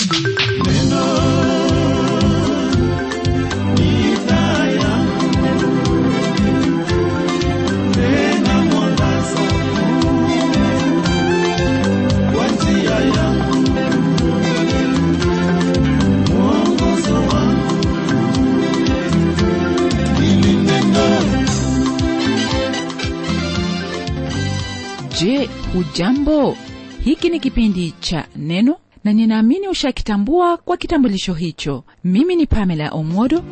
je hujambo hiki ni kipindi cha neno na ninaamini ushakitambua kwa kitambulisho hicho mimi ni pamela omodo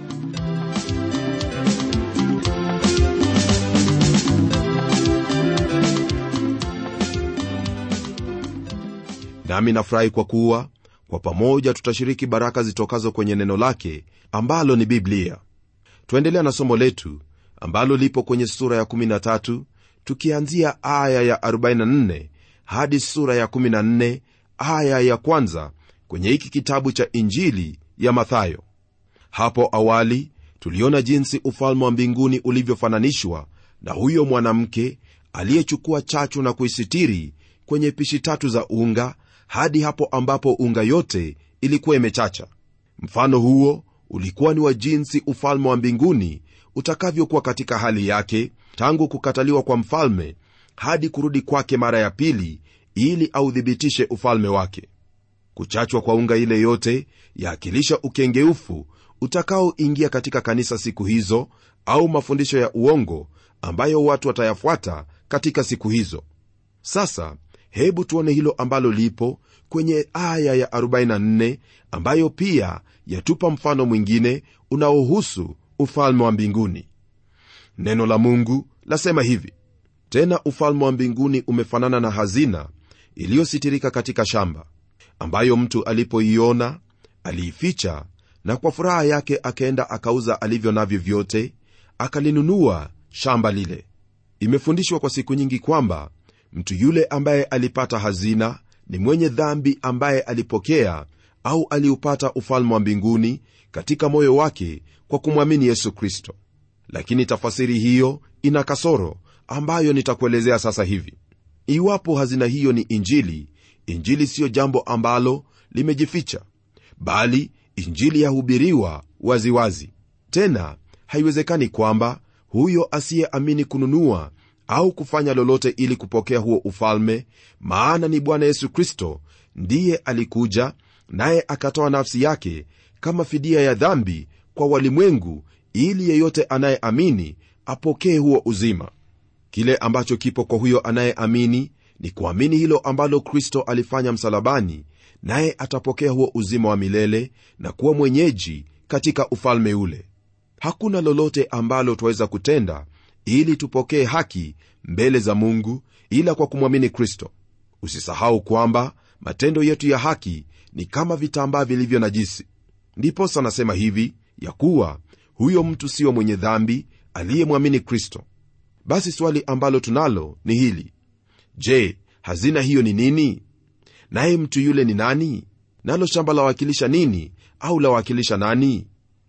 nami nafurahi kwa kuwa kwa pamoja tutashiriki baraka zitokazo kwenye neno lake ambalo ni biblia twaendelea na somo letu ambalo lipo kwenye sura ya 13 tukianzia aya ya 44 hadi sura ya 14 aya ya kwanza kwenye hiki kitabu cha injili ya mathayo hapo awali tuliona jinsi ufalme wa mbinguni ulivyofananishwa na huyo mwanamke aliyechukua chachu na kuisitiri kwenye pishi tatu za unga hadi hapo ambapo unga yote ilikuwa imechacha mfano huo ulikuwa ni wa jinsi ufalme wa mbinguni utakavyokuwa katika hali yake tangu kukataliwa kwa mfalme hadi kurudi kwake mara ya pili ili authibitishe ufalme wake kuchachwa kwa unga ile yote yaakilisha ukengeufu utakaoingia katika kanisa siku hizo au mafundisho ya uongo ambayo watu watayafuata katika siku hizo sasa hebu tuone hilo ambalo lipo kwenye aya ya 44 ambayo pia yatupa mfano mwingine unaohusu ufalme wa mbinguni neno la mungu lasema hivi tena ufalme wa mbinguni umefanana na hazina iliyositirika katika shamba ambayo mtu alipoiona aliificha na kwa furaha yake akaenda akauza alivyo navyo vyote akalinunua shamba lile imefundishwa kwa siku nyingi kwamba mtu yule ambaye alipata hazina ni mwenye dhambi ambaye alipokea au aliupata ufalme wa mbinguni katika moyo wake kwa kumwamini yesu kristo lakini tafasiri hiyo ina kasoro ambayo nitakuelezea sasa hivi iwapo hazina hiyo ni injili injili siyo jambo ambalo limejificha bali injili yahubiriwa waziwazi tena haiwezekani kwamba huyo asiyeamini kununua au kufanya lolote ili kupokea huo ufalme maana ni bwana yesu kristo ndiye alikuja naye akatoa nafsi yake kama fidia ya dhambi kwa walimwengu ili yeyote anayeamini apokee huo uzima kile ambacho kipo kwa huyo anayeamini ni kuamini hilo ambalo kristo alifanya msalabani naye atapokea huo uzima wa milele na kuwa mwenyeji katika ufalme ule hakuna lolote ambalo twaweza kutenda ili tupokee haki mbele za mungu ila kwa kumwamini kristo usisahau kwamba matendo yetu ya haki ni kama vitambaa vilivyo najisi ndiposa nasema hivi ya kuwa huyo mtu siyo mwenye dhambi aliyemwamini kristo basi swali ambalo tunalo ni hili je hazina hiyo ni nini naye mtu yule ni nani nalo shamba lawakilisha nini au lawakilisha nani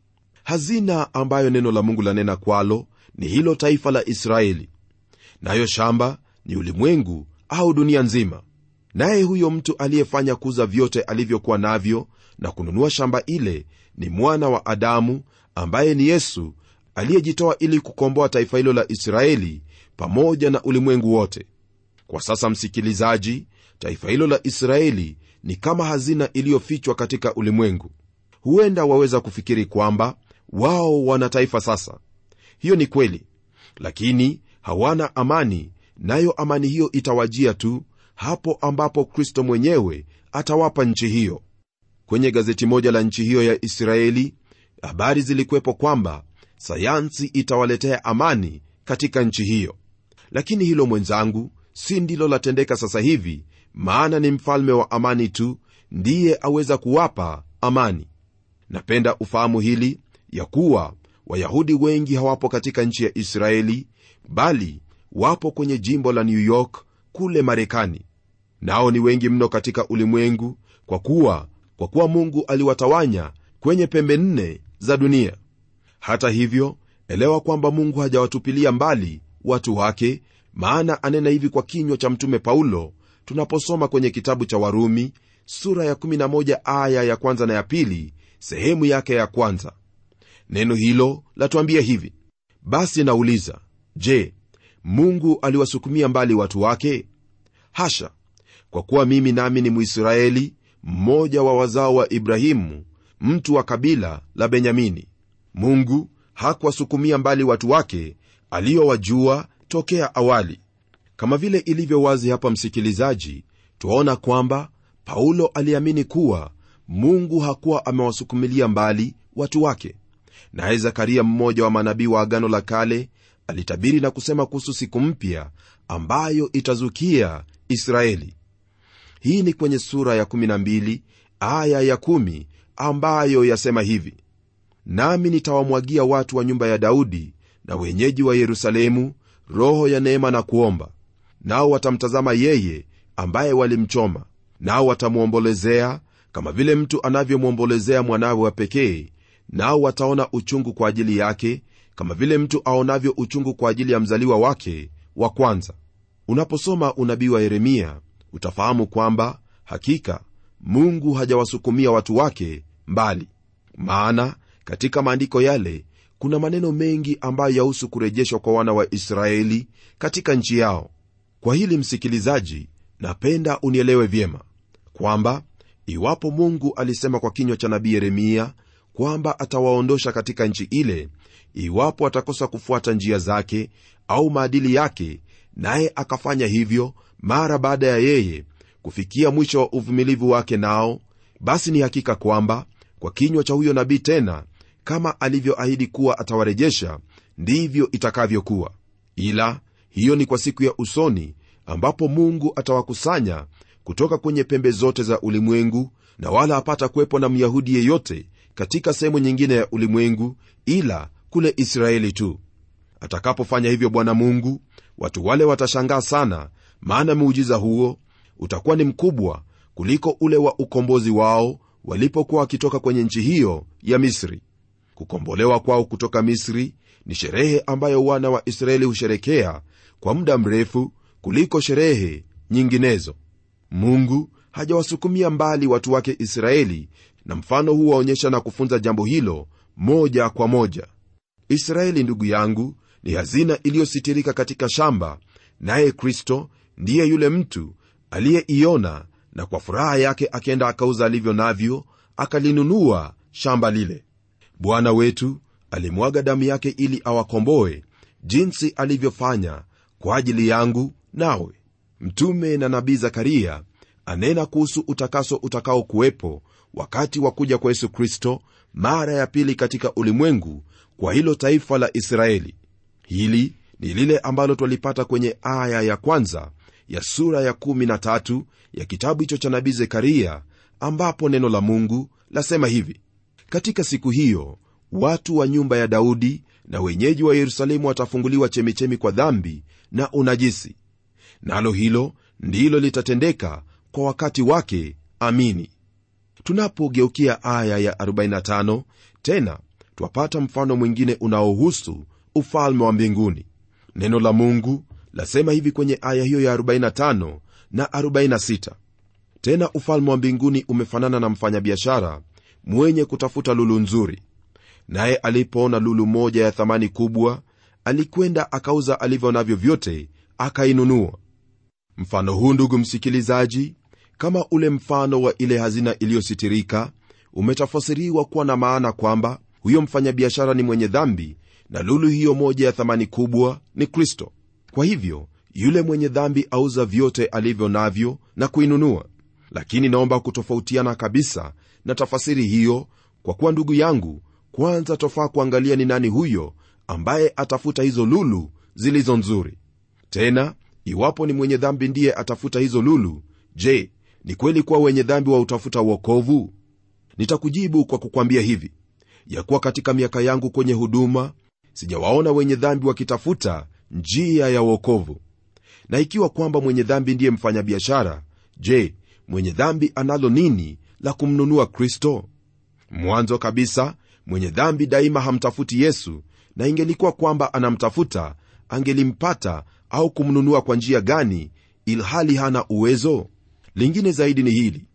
hazina ambayo neno la mungu lanena kwalo ni hilo taifa la israeli nayo shamba ni ulimwengu au dunia nzima naye huyo mtu aliyefanya kuza vyote alivyokuwa navyo na kununua shamba ile ni mwana wa adamu ambaye ni yesu aliyejitoa ili kukomboa taifa hilo la israeli pamoja na ulimwengu wote kwa sasa msikilizaji taifa hilo la israeli ni kama hazina iliyofichwa katika ulimwengu huenda waweza kufikiri kwamba wao wana taifa sasa hiyo ni kweli lakini hawana amani nayo amani hiyo itawajia tu hapo ambapo kristo mwenyewe atawapa nchi hiyo kwenye gazeti moja la nchi hiyo ya israeli habari zilikuwepo kwamba sayansi itawaletea amani katika nchi hiyo lakini hilo mwenzangu si ndilo latendeka sasa hivi maana ni mfalme wa amani tu ndiye aweza kuwapa amani napenda ufahamu hili ya kuwa wayahudi wengi hawapo katika nchi ya israeli bali wapo kwenye jimbo la new york kule marekani nao ni wengi mno katika ulimwengu kwa kuwa kwa kuwa mungu aliwatawanya kwenye pembe nne za dunia hata hivyo elewa kwamba mungu hajawatupilia mbali watu wake maana anena hivi kwa kinywa cha mtume paulo tunaposoma kwenye kitabu cha warumi sura ya 11 aya ya kwanza na ya pili sehemu yake ya kwanza neno hilo latuambia hivi basi nauliza je mungu aliwasukumia mbali watu wake hasha kwa kuwa mimi nami ni mwisraeli mmoja wa wazao wa ibrahimu mtu wa kabila la benyamini mungu hakuwasukumia mbali watu wake aliyowajua tokea awali kama vile ilivyo wazi hapa msikilizaji twaona kwamba paulo aliamini kuwa mungu hakuwa amewasukumilia mbali watu wake naye zakaria mmoja wa manabii wa agano la kale alitabiri na kusema kuhusu siku mpya ambayo itazukia israeli hii ni kwenye sura ya 12 aya ya 1 ambayo yasema hivi nami nitawamwagia watu wa nyumba ya daudi na wenyeji wa yerusalemu roho ya neema na kuomba nao watamtazama yeye ambaye walimchoma nao watamwombolezea kama vile mtu anavyomwombolezea mwanawe wa pekee nao wataona uchungu kwa ajili yake kama vile mtu aonavyo uchungu kwa ajili ya mzaliwa wake wa kwanza unaposoma unabii wa yeremia utafahamu kwamba hakika mungu hajawasukumia watu wake mbali maana katika maandiko yale kuna maneno mengi ambayo yahusu kurejeshwa kwa wana wa israeli katika nchi yao kwa hili msikilizaji napenda unielewe vyema kwamba iwapo mungu alisema kwa kinywa cha nabii yeremia kwamba atawaondosha katika nchi ile iwapo atakosa kufuata njia zake au maadili yake naye akafanya hivyo mara baada ya yeye kufikia mwisho wa uvumilivu wake nao basi ni hakika kwamba kwa kinywa cha huyo nabii tena kama alivyoahidi kuwa atawarejesha ndivyo itakavyokuwa ila hiyo ni kwa siku ya usoni ambapo mungu atawakusanya kutoka kwenye pembe zote za ulimwengu na wala hapata kuwepo na myahudi yeyote katika sehemu nyingine ya ulimwengu ila kule israeli tu atakapofanya hivyo bwana mungu watu wale watashangaa sana maana muujiza huo utakuwa ni mkubwa kuliko ule wa ukombozi wao walipokuwa wakitoka kwenye nchi hiyo ya misri kukombolewa kwao kutoka misri ni sherehe ambayo wana wa israeli husherekea kwa muda mrefu kuliko sherehe nyinginezo mungu hajawasukumia mbali watu wake israeli na mfano huu waonyesha na kufunza jambo hilo moja kwa moja israeli ndugu yangu ni hazina iliyositirika katika shamba naye kristo ndiye yule mtu aliyeiona na kwa furaha yake akenda akauza alivyo navyo akalinunua shamba lile bwana wetu alimwaga damu yake ili awakomboe jinsi alivyofanya kwa ajili yangu nawe mtume na nabii zakaria anena kuhusu utakaso utakaokuwepo wakati wa kuja kwa yesu kristo mara ya pili katika ulimwengu kwa hilo taifa la israeli hili ni lile ambalo twalipata kwenye aya ya kwanza ya sura ya 13 ya kitabu hicho cha nabii zekaria ambapo neno la mungu lasema hivi katika siku hiyo watu wa nyumba ya daudi na wenyeji wa yerusalemu watafunguliwa chemichemi kwa dhambi na unajisi nalo hilo ndilo litatendeka kwa wakati wake amini tunapogeukia aya ya 45 tena twapata mfano mwingine unaohusu ufalme wa mbinguni neno la mungu lasema hivi kwenye aya hiyo ya 45 na 46 tena ufalme wa mbinguni umefanana na mfanyabiashara mwenye kutafuta lulu nzuri naye alipoona lulu moja ya thamani kubwa alikwenda akauza alivyo navyo vyote akainunua mfano huu ndugu msikilizaji kama ule mfano wa ile hazina iliyositirika umetafasiriwa kuwa na maana kwamba huyo mfanyabiashara ni mwenye dhambi na lulu hiyo moja ya thamani kubwa ni kristo kwa hivyo yule mwenye dhambi auza vyote alivyo navyo na kuinunua lakini naomba kutofautiana kabisa na tafasiri hiyo kwa kuwa ndugu yangu kwanza tofaa kuangalia ni nani huyo ambaye atafuta hizo lulu zilizo nzuri tena iwapo ni mwenye dhambi ndiye atafuta hizo lulu je ni kweli kuwa wenye dhambi wa utafuta uokovu nitakujibu kwa kukwambia hivi ya kuwa katika miaka yangu kwenye huduma sijawaona wenye dhambi wakitafuta njia ya uokovu na ikiwa kwamba mwenye dhambi ndiye mfanyabiashara je mwenye dhambi analo nini la kumnunua kristo mwanzo kabisa mwenye dhambi daima hamtafuti yesu na ingelikuwa kwamba anamtafuta angelimpata au kumnunua kwa njia gani ilhali hana uwezo lingine zaidi ni hili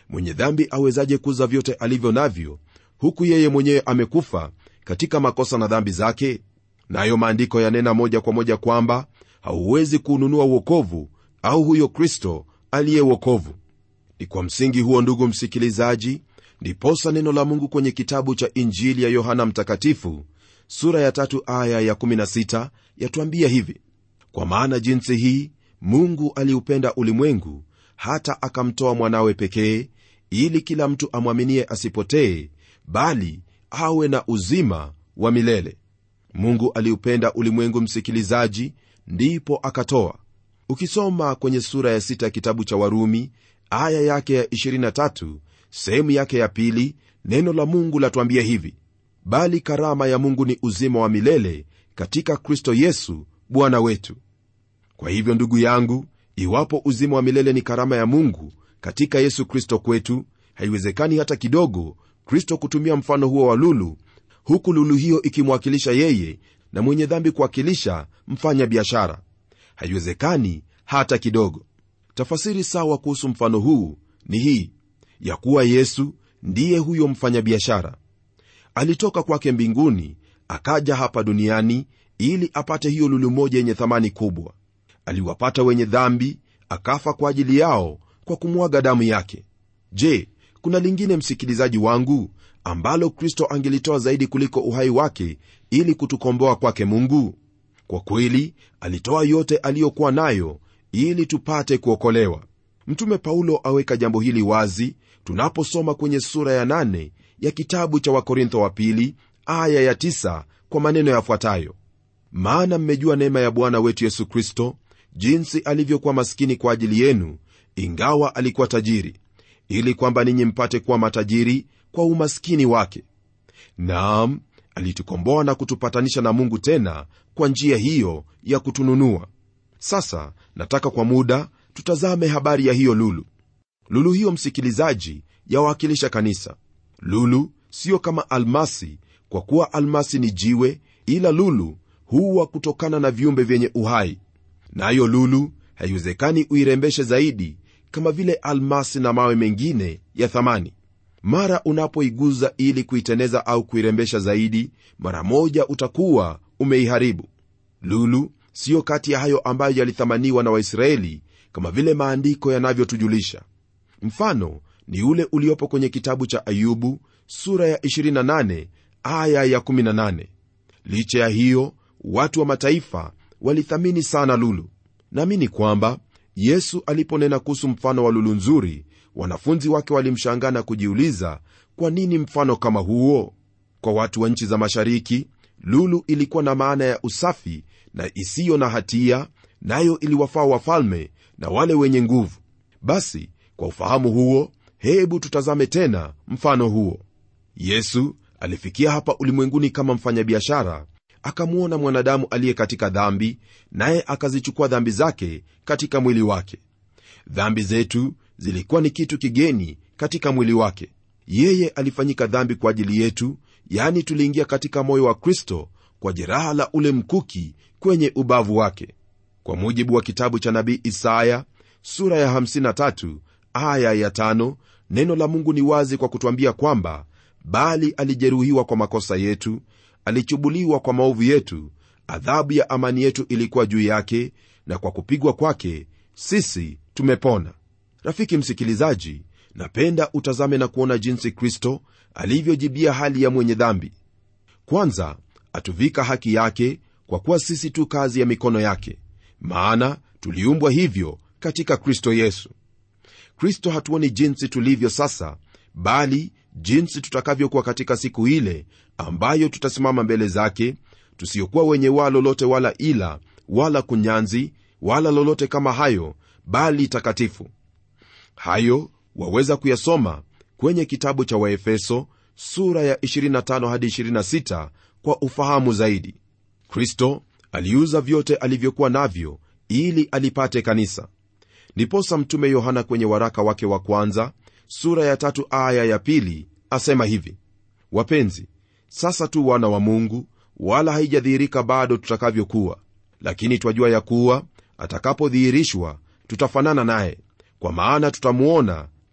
mwenye dhambi awezaje kuuza vyote alivyo navyo huku yeye mwenyewe amekufa katika makosa na dhambi zake nayo maandiko yanena moja kwa moja kwamba hauwezi kuununua uokovu au huyo kristo aliye uokovu ni kwa msingi huo ndugu msikilizaji ndiposa neno la mungu kwenye kitabu cha injili ya yohana mtakatifu sura ya tatu aya ya 16 yatuambia hivi kwa maana jinsi hii mungu aliupenda ulimwengu hata akamtoa mwanawe pekee ili kila mtu amwaminie asipotee bali awe na uzima wa milele mungu aliupenda ulimwengu msikilizaji ndipo akatoa ukisoma kwenye sura ya sita ya kitabu cha warumi aya yake ya 23 sehemu yake ya pili neno la mungu latuambia hivi bali karama ya mungu ni uzima wa milele katika kristo yesu bwana wetu kwa hivyo ndugu yangu iwapo uzima wa milele ni karama ya mungu katika yesu kristo kwetu haiwezekani hata kidogo kristo kutumia mfano huo wa lulu huku lulu hiyo ikimwakilisha yeye na mwenye dhambi kuwakilisha mfanya biashara haiwezekani hata kidogo tafasiri sawa kuhusu mfano huu ni hii ya kuwa yesu ndiye huyo mfanyabiashara alitoka kwake mbinguni akaja hapa duniani ili apate hiyo lulu moja yenye thamani kubwa aliwapata wenye dhambi akafa kwa ajili yao kwa kumwaga damu yake je kuna lingine msikilizaji wangu ambalo kristo angelitoa zaidi kuliko uhai wake ili kutukomboa kwake mungu kwa kweli alitoa yote aliyokuwa nayo ili tupate kuokolewa mtume paulo aweka jambo hili wazi tunaposoma kwenye sura ya nane ya kitabu cha wakorintho wa pili aya ya tisa kwa maneno yafuatayo maana mmejua neema ya bwana wetu yesu kristo jinsi alivyokuwa maskini kwa ajili yenu ingawa alikuwa tajiri ili kwamba ninyi mpate kuwa matajiri kwa umaskini wake naam alitukomboa na kutupatanisha na mungu tena kwa njia hiyo ya kutununua sasa nataka kwa muda tutazame habari ya hiyo lulu lulu hiyo msikilizaji yawakilisha kanisa lulu siyo kama almasi kwa kuwa almasi ni jiwe ila lulu huwa kutokana na viumbe vyenye uhai nayo na lulu haiwezekani uirembeshe zaidi kama vile almasi na mawe mengine ya thamani mara unapoiguza ili kuiteneza au kuirembesha zaidi mara moja utakuwa umeiharibu lulu siyo kati ya hayo ambayo yalithamaniwa na waisraeli kama vile maandiko yanavyotujulisha mfano ni ule uliopo kwenye kitabu cha ayubu sura ya 28 aya ya 18 licha ya hiyo watu wa mataifa walithamini sana lulu naamini kwamba yesu aliponena kuhusu mfano wa lulu nzuri wanafunzi wake walimshangaa na kujiuliza kwa nini mfano kama huo kwa watu wa nchi za mashariki lulu ilikuwa na maana ya usafi na isiyo na hatia nayo iliwafaa wafalme na wale wenye nguvu basi kwa ufahamu huo hebu tutazame tena mfano huo yesu alifikia hapa ulimwenguni kama mfanyabiashara akamwona mwanadamu aliye katika dhambi naye akazichukua dhambi zake katika mwili wake dhambi zetu zilikuwa ni kitu kigeni katika mwili wake yeye alifanyika dhambi kwa ajili yetu yani tuliingia katika moyo wa kristo kwa jeraha la ule mkuki kwenye ubavu wake kwa mujibu wa kitabu cha nabii isaya sura ya 53 aya ya 5 neno la mungu ni wazi kwa kutwambia kwamba bali alijeruhiwa kwa makosa yetu alichubuliwa kwa maovu yetu adhabu ya amani yetu ilikuwa juu yake na kwa kupigwa kwake sisi tumepona rafiki msikilizaji napenda utazame na kuona jinsi kristo alivyojibia hali ya mwenye dhambi kwanza atuvika haki yake kwa kuwa sisi tu kazi ya mikono yake maana tuliumbwa hivyo katika kristo yesu kristo hatuoni jinsi tulivyo sasa bali jinsi tutakavyokuwa katika siku ile ambayo tutasimama mbele zake tusiokuwa wenye waa lolote wala ila wala kunyanzi wala lolote kama hayo bali takatifu hayo waweza kuyasoma kwenye kitabu cha waefeso sura ya 25 hadi 26 kwa ufahamu zaidi kristo aliuza vyote alivyokuwa navyo ili alipate kanisa ndiposa mtume yohana kwenye waraka wake wa kwanza sura ya tatu aya ya pili asema hivi wapenzi sasa tu wana wa mungu wala haijadhihirika bado tutakavyokuwa lakini twajua ya kuwa atakapodhihirishwa tutafanana naye kwa maana tutamuona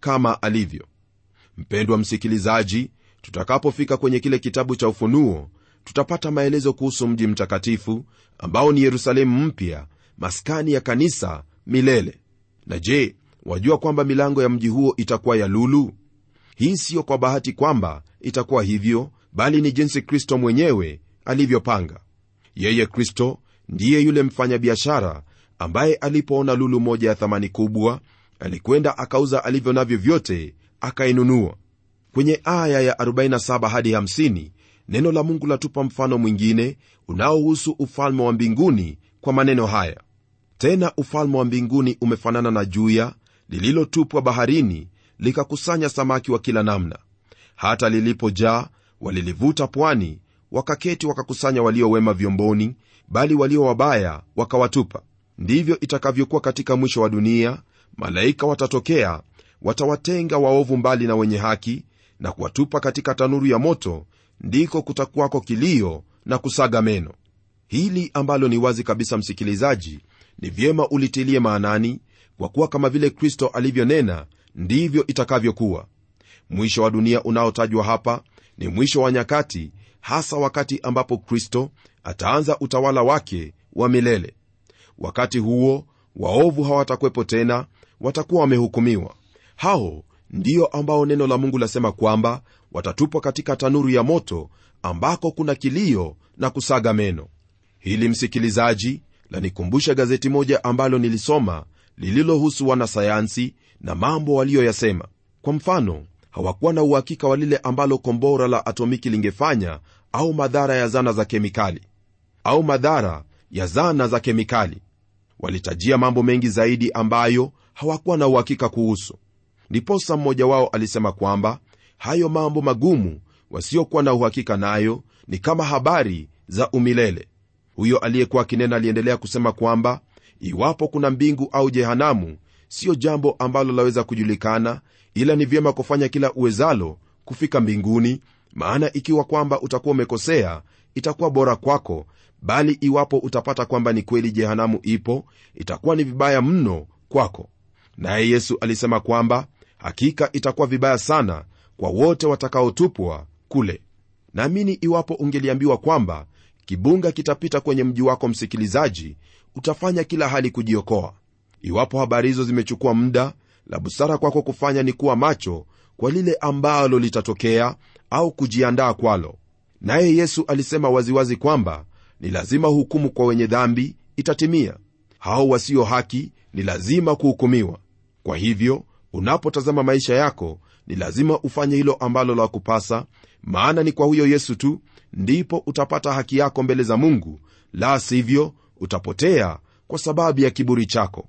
kama alivyo mpendwa msikilizaji tutakapofika kwenye kile kitabu cha ufunuo tutapata maelezo kuhusu mji mtakatifu ambao ni yerusalemu mpya maskani ya kanisa milele na je wajua kwamba milango ya mji huo itakuwa ya lulu hii siyo kwa bahati kwamba itakuwa hivyo bali ni jinsi kristo mwenyewe alivyopanga yeye kristo ndiye yule mfanyabiashara ambaye alipoona lulu moja ya thamani kubwa alikwenda akauza alivyo navyo vyote akainunua kwenye aya ya 47 hadi 50 neno la mungu latupa mfano mwingine unaohusu ufalme wa mbinguni kwa maneno haya tena ufalme wa mbinguni umefanana na juya lililotupwa baharini likakusanya samaki wa kila namna hata lilipojaa walilivuta pwani wakaketi wakakusanya waliowema vyomboni bali walio wabaya wakawatupa ndivyo itakavyokuwa katika mwisho wa dunia malaika watatokea watawatenga waovu mbali na wenye haki na kuwatupa katika tanuru ya moto ndiko kutakuwako kilio na kusaga meno hili ambalo ni wazi kabisa msikilizaji ni vyema ulitilie maanani kwa kuwa kama vile kristo alivyonena ndivyo itakavyokuwa mwisho wa dunia unaotajwa hapa ni mwisho wa nyakati hasa wakati ambapo kristo ataanza utawala wake wa milele wakati huo waovu hawatakwepo tena watakuwa wamehukumiwa hao ndio ambao neno la mungu lasema kwamba watatupwa katika tanuru ya moto ambako kuna kilio na kusaga meno hili msikilizaji lanikumbusha gazeti moja ambalo nilisoma lililohusu wanasayansi na mambo waliyoyasema kwa mfano hawakuwa na uhakika wa lile ambalo kombora la atomiki lingefanya au madhara ya zana za kemikali au madhara ya zana za kemikali walitajia mambo mengi zaidi ambayo hawakuwa na uhakika kuhusu ndiposa mmoja wao alisema kwamba hayo mambo magumu wasiokuwa na uhakika nayo ni kama habari za umilele huyo aliyekuwa akinena aliendelea kusema kwamba iwapo kuna mbingu au jehanamu siyo jambo ambalo laweza kujulikana ila ni vyema kufanya kila uwezalo kufika mbinguni maana ikiwa kwamba utakuwa umekosea itakuwa bora kwako bali iwapo utapata kwamba ni kweli jehanamu ipo itakuwa ni vibaya mno kwako naye yesu alisema kwamba hakika itakuwa vibaya sana kwa wote watakaotupwa kule naamini iwapo ungeliambiwa kwamba kibunga kitapita kwenye mji wako msikilizaji utafanya kila hali kujiokoa iwapo habari hizo zimechukua muda la busara kwako kufanya ni kuwa macho kwa lile ambalo litatokea au kujiandaa kwalo naye yesu alisema waziwazi kwamba ni lazima hukumu kwa wenye dhambi itatimia hao wasio haki ni lazima kuhukumiwa kwa hivyo unapotazama maisha yako ni lazima ufanye hilo ambalo la kupasa maana ni kwa huyo yesu tu ndipo utapata haki yako mbele za mungu la sivyo utapotea kwa sababu ya kiburi chako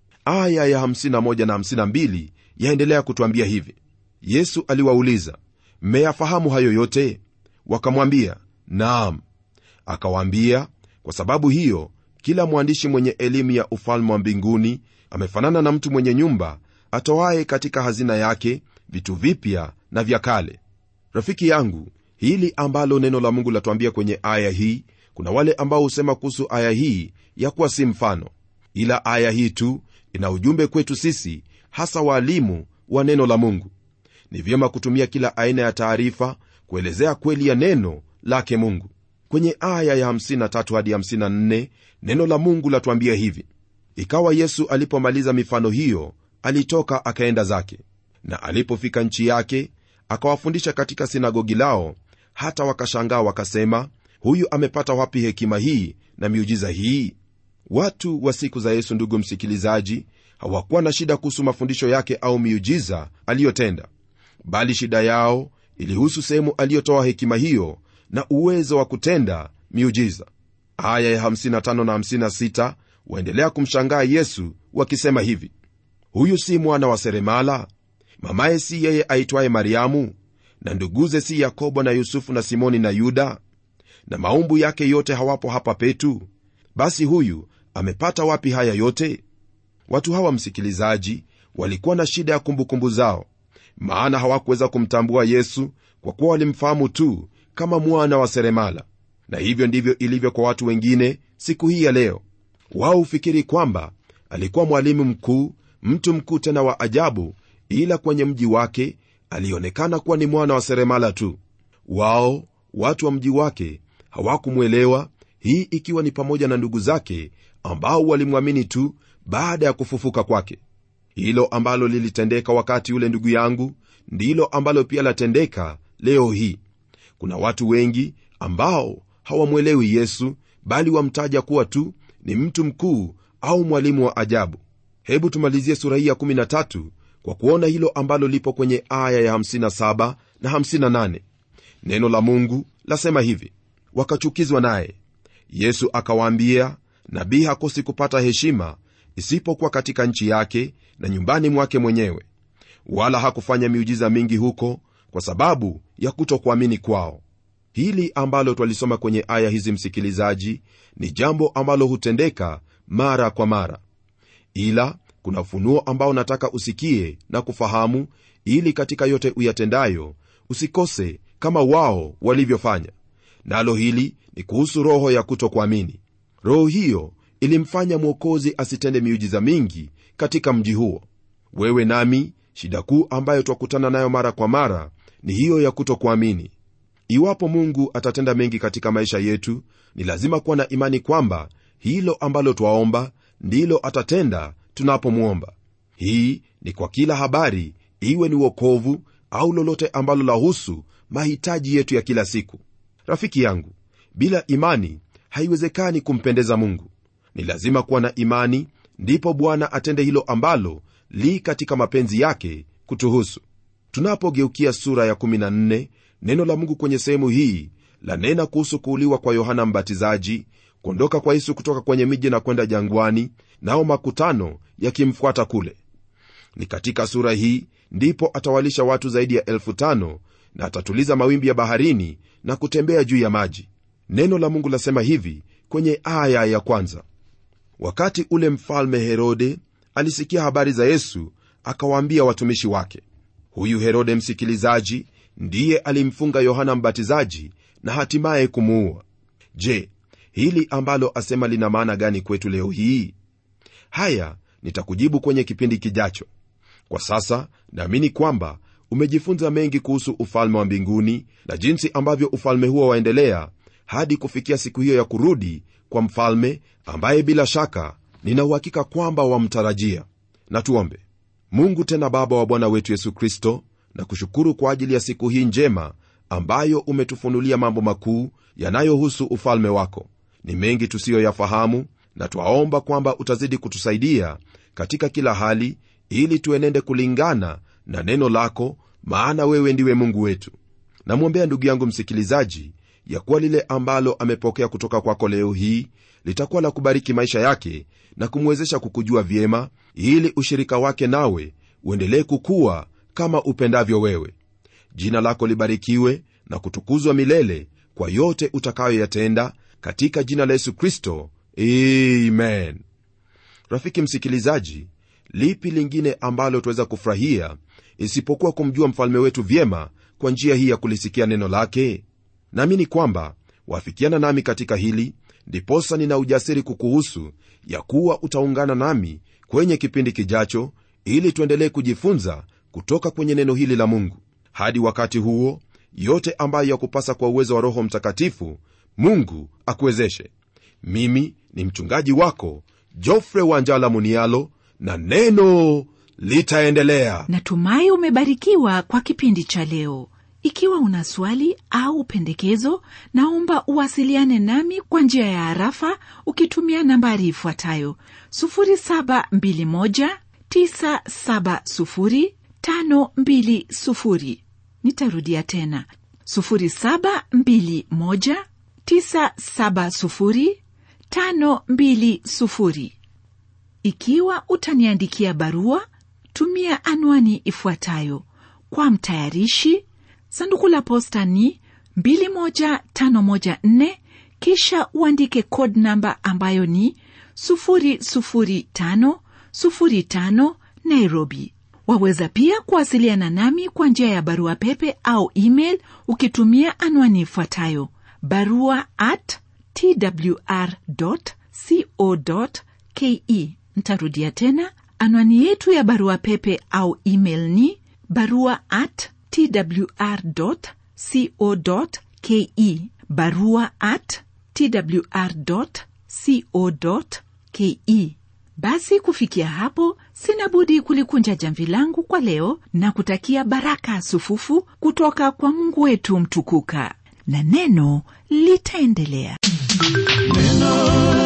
aya ya 51 na 52 yaendelea kutwambia hivi yesu aliwauliza mmeyafahamu hayo yote wakamwambia naam akawaambia kwa sababu hiyo kila mwandishi mwenye elimu ya ufalme wa mbinguni amefanana na mtu mwenye nyumba atoaye katika hazina yake vitu vipya na vya kale rafiki yangu hili ambalo neno la mungu latuambia kwenye aya hii kuna wale ambao husema kuhusu aya hii ya kuwa si mfano ila aya hii tu ina ujumbe kwetu sisi hasa waalimu wa neno la mungu ni vyema kutumia kila aina ya taarifa kuelezea kweli ya neno lake mungu kwenye aya ya 53 hadi 54 neno la mungu latuambia hivi ikawa yesu alipomaliza mifano hiyo alitoka akaenda zake na alipofika nchi yake akawafundisha katika sinagogi lao hata wakashangaa wakasema huyu amepata wapi hekima hii na miujiza hii watu wa siku za yesu ndugu msikilizaji hawakuwa na shida kuhusu mafundisho yake au miujiza aliyotenda bali shida yao ilihusu sehemu aliyotoa hekima hiyo na uwezo wa kutenda miujiza aya ya 55 na 56 waendelea kumshangaa yesu wakisema hivi huyu si mwana wa seremala mamaye si yeye aitwaye mariamu na nduguze si yakobo na yusufu na simoni na yuda na maumbu yake yote hawapo hapa petu basi huyu amepata wapi haya yote watu hawa msikilizaji walikuwa na shida ya kumbukumbu zao maana hawakuweza kumtambua yesu kwa kuwa walimfahamu tu kama mwana wa seremala na hivyo ndivyo ilivyo kwa watu wengine siku hii ya leo wao hufikiri kwamba alikuwa mwalimu mkuu mtu mkuu tena wa ajabu ila kwenye mji wake alionekana kuwa ni mwana wa seremala tu wao watu wa mji wake hawakumwelewa hii ikiwa ni pamoja na ndugu zake ambao walimwamini tu baada ya kufufuka kwake hilo ambalo lilitendeka wakati ule ndugu yangu ndilo ambalo pia latendeka leo hii kuna watu wengi ambao hawamwelewi yesu bali wamtaja kuwa tu ni mtu mkuu au mwalimu wa ajabu hebu tumalizie sura hii ya 13 kwa kuona hilo ambalo lipo kwenye aya ya 57 na 58 neno la mungu lasema hivi wakachukizwa naye yesu akawaambia nabii hakosi kupata heshima isipokuwa katika nchi yake na nyumbani mwake mwenyewe wala hakufanya miujiza mingi huko kwa sababu ya kutokuamini kwao hili ambalo twalisoma kwenye aya hizi msikilizaji ni jambo ambalo hutendeka mara kwa mara ila kuna ufunuo ambao nataka usikie na kufahamu ili katika yote uyatendayo usikose kama wao walivyofanya nalo hili ni kuhusu roho ya kutokuamini roho hiyo ilimfanya mwokozi asitende miujiza mingi katika mji huo wewe nami shida kuu ambayo twakutana nayo mara kwa mara ni hiyo ya kutokuamini iwapo mungu atatenda mengi katika maisha yetu ni lazima kuwa na imani kwamba hilo ambalo twaomba ndilo atatenda tunapomwomba hii ni kwa kila habari iwe ni wokovu au lolote ambalo lahusu mahitaji yetu ya kila siku rafiki yangu bila imani haiwezekani kumpendeza mungu ni lazima kuwa na imani ndipo bwana atende hilo ambalo li katika mapenzi yake kutuhusu tunapogeukia sura ya 14 neno la mungu kwenye sehemu hii lanena kuhusu kuuliwa kwa yohana mbatizaji kuondoka kwa yesu kutoka kwenye miji na kwenda jangwani nao makutano yakimfuata kule ni katika sura hii ndipo atawalisha watu zaidi ya elfu tano na atatuliza mawimbi ya baharini na kutembea juu ya maji neno la mungu lasema hivi kwenye aya ya kwanza wakati ule mfalme herode alisikia habari za yesu akawaambia watumishi wake huyu herode msikilizaji ndiye alimfunga yohana mbatizaji na hatimaye kumuua je hili ambalo asema lina maana gani kwetu leo hii haya nitakujibu kwenye kipindi kijacho kwa sasa naamini kwamba umejifunza mengi kuhusu ufalme wa mbinguni na jinsi ambavyo ufalme huo waendelea hadi kufikia siku hiyo ya kurudi kwa mfalme ambaye bila shaka nina uhakika kwamba wamtarajia na tuombe mungu tena baba wa bwana wetu yesu kristo na kushukuru kwa ajili ya siku hii njema ambayo umetufunulia mambo makuu yanayohusu ufalme wako ni mengi tusiyoyafahamu na twaomba kwamba utazidi kutusaidia katika kila hali ili tuenende kulingana na neno lako maana wewe ndiwe mungu wetu namwombea ndugu yangu msikilizaji ya kuwa lile ambalo amepokea kutoka kwako leo hii litakuwa la kubariki maisha yake na kumwezesha kukujua vyema ili ushirika wake nawe uendelee kukuwa kama upendavyo wewe jina lako libarikiwe na kutukuzwa milele kwa yote utakayoyatenda katika jina la yesu kristo amen rafiki msikilizaji lipi lingine ambalo tuweza kufurahia isipokuwa kumjua mfalme wetu vyema kwa njia hii ya kulisikia neno lake naamini kwamba wafikiana nami katika hili ndiposa nina ujasiri kukuhusu ya kuwa utaungana nami kwenye kipindi kijacho ili tuendelee kujifunza kutoka kwenye neno hili la mungu hadi wakati huo yote ambayo yakupasa kwa uwezo wa roho mtakatifu mungu akuwezeshe mimi ni mchungaji wako jofre wanjala munialo na neno litaendelea natumai umebarikiwa kwa kipindi cha leo ikiwa una swali au pendekezo naomba uwasiliane nami kwa njia ya harafa ukitumia nambari ifuatayo 721970520 nitarudia tena 721970520 ikiwa utaniandikia barua tumia anwani ifuatayo kwa mtayarishi sanduku la posta ni 21514 kisha uandike code namba ambayo ni 00505 nairobi waweza pia kuwasiliana nami kwa njia ya barua pepe au email ukitumia anwani ifuatayo barua at twr co ke ntarudia tena anwani yetu ya barua pepe au email ni barua at twr co ke barua at twr co ke basi kufikia hapo sina budi kulikunja jamvi langu kwa leo na kutakia baraka sufufu kutoka kwa mungu wetu mtukuka na neno litaendelea neno